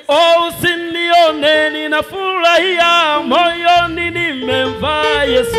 Oh, usinione ninafurahia moyoni nimemvaa Yesu.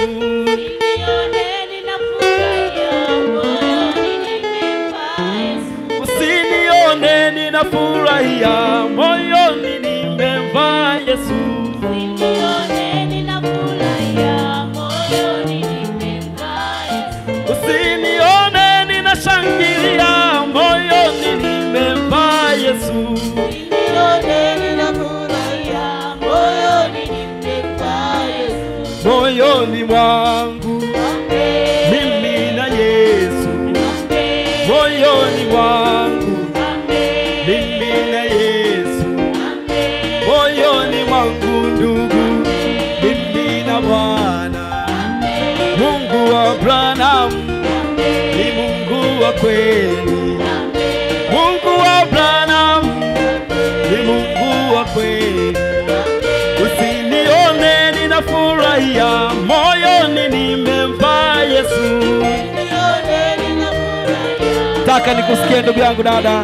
Nione ninafurahia moyoni nimemvaa Yesu. Usinione ninafurahia moyoni nimemvaa Yesu. Nione ninafurahia moyoni nimemvaa Yesu. Usinione ninashangilia moyoni nimemvaa Yesu. Nione ninafurahia moyoni nimemvaa Yesu. Moyoni mwangu Amen. mimi na Yesu. Amen. Moyoni mwangu Amen. mimi na Yesu. Amen. Moyoni mwangu ndugu mimi na Bwana. Mungu wa Abrahamu ni Mungu wa kweli. Mungu wa Abrahamu ni Mungu wa kweli. Usinione ninafurahia moyoni nimemvaa Yesu. Nione ninafurahia Taka nikusikie ndugu yangu dada,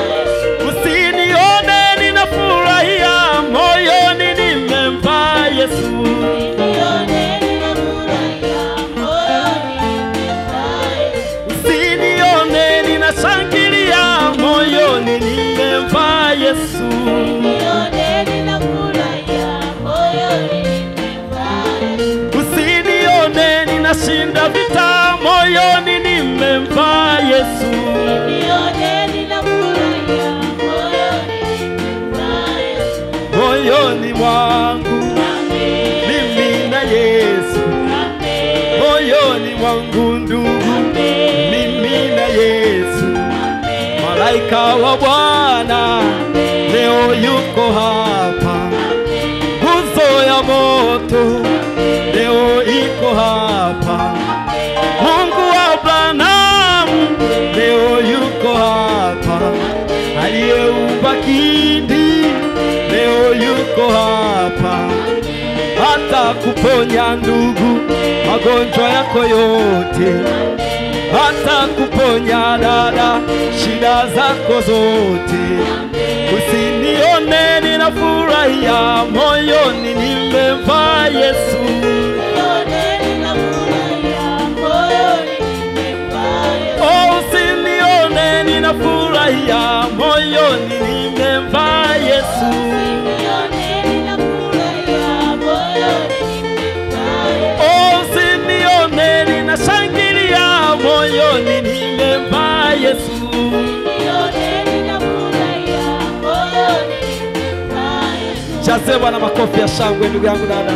usinione ninafurahia moyoni nimemvaa Yesu. Nione ninafurahia moyoni nimemvaa Yesu. Usinione ninashangilia moyoni nimemvaa Yesu. Nione ninafurahia moyoni nimemvaa Yesu. Usinione ninashinda vita moyoni nimemvaa Yesu. Nione ninafurahia moyoni nimemvaa Yesu. Moyoni mwangu Amen. mimi na Yesu. Amen. Moyoni mwangu ndugu mimi na Yesu. Malaika wa Bwana leo yuko hapa. Nguzo ya moto leo iko hapa. Mungu wa Abrahamu leo yuko hapa. Aliyeumba kindi leo yuko hapa. Hata kuponya ndugu magonjwa yako yote hata kuponya dada shida zako zote. Usinione ninafurahia moyoni nimemvaa Yesu. Nione ninafurahia moyoni nimemvaa Yesu. Oh, usinione ninafurahia moyoni nimemvaa Yesu. Nione ninafurahia moyoni nimemvaa Yesu. Oh, usinione ninashangilia moyoni nimemvaa Yesu. Nione ninafurahia moyoni nimemvaa Yesu. Jaze Bwana makofi ya shangwe ndugu yangu dada.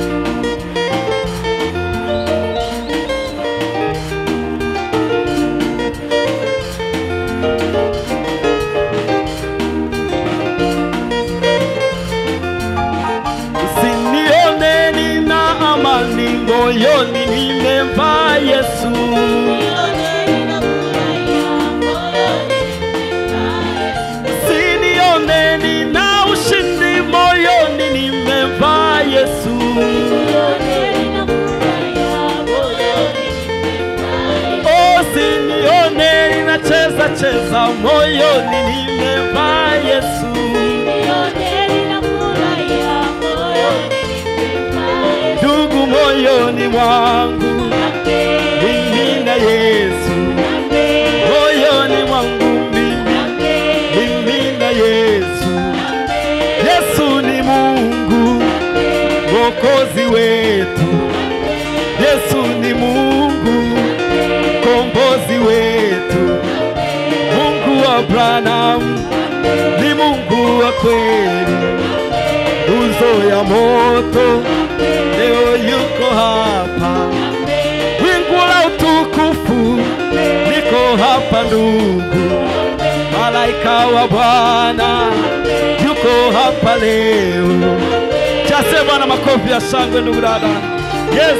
Usinione nina amani moyoni nimemvaa Yesu. Nione ninafurahia moyoni nimemvaa Yesu. Usinione nina ushindi moyoni nimemvaa Yesu. Nione ninafurahia moyoni nimemvaa Yesu. Usinione ninacheza cheza moyoni nimemvaa Yesu. Nione ninafurahia moyoni nimemvaa Yesu. Ndugu moyoni mwangu mimi na Yesu. Moyoni mwangu mimi mimi na Yesu. Yesu ni Mungu mwokozi wetu. Yesu ni Mungu kombozi wetu. Mungu wa Abrahamu ni Mungu wa kweli. Nguzo ya moto leo yuko hapa. Wingu la utukufu liko hapa ndugu. Malaika wa Bwana yuko hapa leo. Chase Bwana makofi ya shangwe ndugu dada. Yes.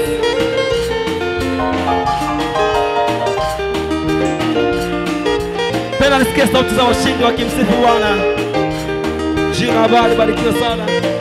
Tena nisikie sauti za washindi wakimsifu Bwana. Jina la Bwana libarikiwe sana.